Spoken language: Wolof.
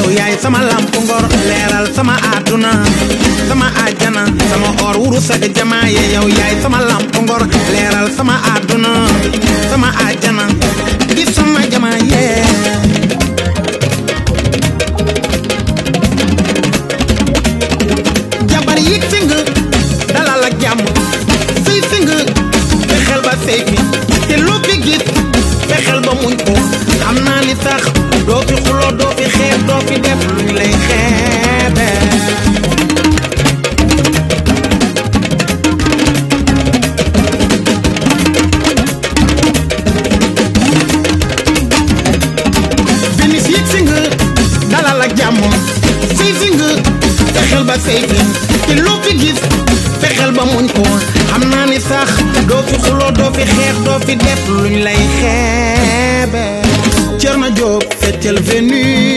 yaay sama lamp ngor leeral sama àdduna sama àjjana sama or wuru sag jamaaye yow yaay sama lamp ngor leeral sama àdduna sama àjjana di sama jamaaye jabar yit fi nga dalal ak jàmm sëy si nga fexeel ba sëy fi te loo fi gis fexeel ba muñ ko xam naa li tax doo fi xuloo doo fi xeeb doo fi def luñ lay xeebe Vénus yit si nga dalal ak jàmm sëy si nga fexeel ba sëy fi te loo fi gis fexeel ba muñ ko xam naa ni sax doo fi xuloo doo fi xeex doo fi def luñ lay xeebe Cerno Jóob feccal Vénus